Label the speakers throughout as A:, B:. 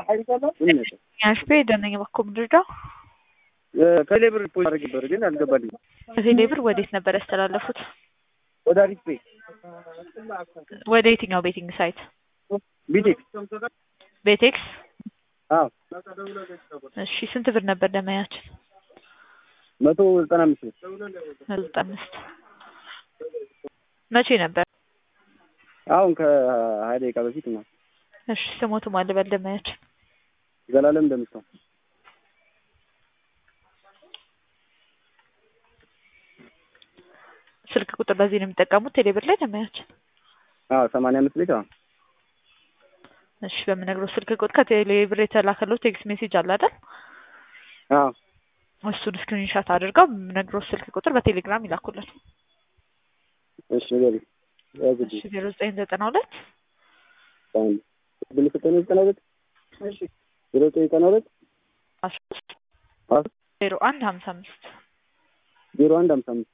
A: ያሽፔ ደነኝ ባኮ ምድርዳ
B: ከቴሌ ብር ፖዝ አድርግ ነበር ግን አልገባልኝም።
A: ከቴሌ ብር ወዴት ነበር ያስተላለፉት?
B: ወደ አሪፍ ፔ
A: ወደ የትኛው ቤቲንግ ሳይት?
B: ቢቴክ
A: ቤቴክስ።
B: አዎ
A: እሺ ስንት ብር ነበር ደመያችን?
B: መቶ ዘጠና አምስት ነው።
A: መቶ ዘጠና አምስት መቼ ነበር?
B: አሁን ከሀያ ደቂቃ በፊት ነው።
A: እሺ ስሞቱ ማን ልበል ደመያችን?
B: ዘላለም እንደምታው
A: ስልክ ቁጥር በዚህ ነው የሚጠቀሙት ቴሌብር ላይ ደመያችን?
B: አዎ ሰማንያ አምስት ቤት አዎ
A: እሺ በምነግረው ስልክ ቁጥር ከቴሌብር የተላከለው ቴክስት ሜሴጅ አለ አይደል?
B: አዎ
A: እሱን ስክሪንሻት አድርገው በምነግረው ስልክ ቁጥር በቴሌግራም ይላኩልን።
B: እሺ ንገሪኝ። ያዝልኝ
A: እሺ ዜሮ ዘጠኝ ዘጠና ሁለት
B: አንድ ብል ዘጠኝ ዘጠና ሁለት እሺ ዜሮ ዘጠኝ ዘጠና ሁለት
A: አስራ ሶስት
B: አዎ
A: ዜሮ አንድ ሀምሳ አምስት
B: ዜሮ አንድ ሀምሳ አምስት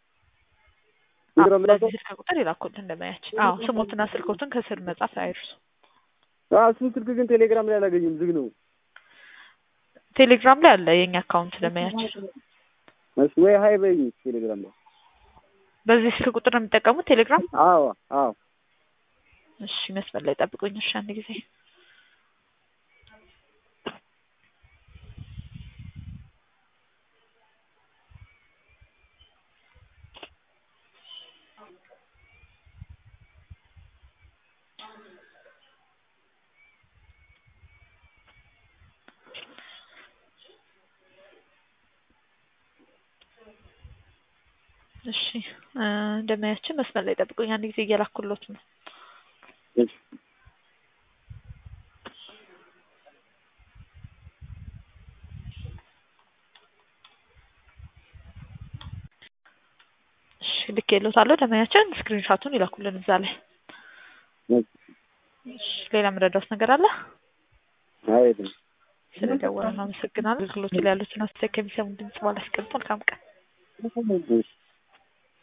B: ቴሌግራም ላከው?
A: በዚህ ስልክ ቁጥር ይላኩልን ደመያችን። አዎ ስሞትና ስልኮትን ከስር መጻፍ አይርሱ።
B: አዎ እሱን ስልክ ግን ቴሌግራም ላይ አላገኝም፣ ዝግ ነው።
A: ቴሌግራም ላይ አለ የኛ አካውንት ደመያችን።
B: እሺ ወይ ሀይ በይኝ ቴሌግራም ላይ።
A: በዚህ ስልክ ቁጥር ነው የሚጠቀሙት ቴሌግራም?
B: አዎ አዎ
A: እሺ መስመር ላይ ጠብቁኝ። እሺ አንድ ጊዜ እሺ እንደማያችን መስመር ላይ ጠብቁኝ። አንድ ጊዜ እየላኩሎት ነው።
B: እሺ
A: እሺ ልክ የሎታለሁ። ደመያችን ስክሪንሻቱን ይላኩልን እዛ ላይ። እሺ ሌላ የምረዳውት ነገር አለ?
B: አይደለም
A: ስለደወሉ አመሰግናለሁ። አገልግሎት ላይ ያሉትን አስተያየት ከሚሰሙ ድምጽ ባላስቀምጥ መልካም ቀን።
B: እሺ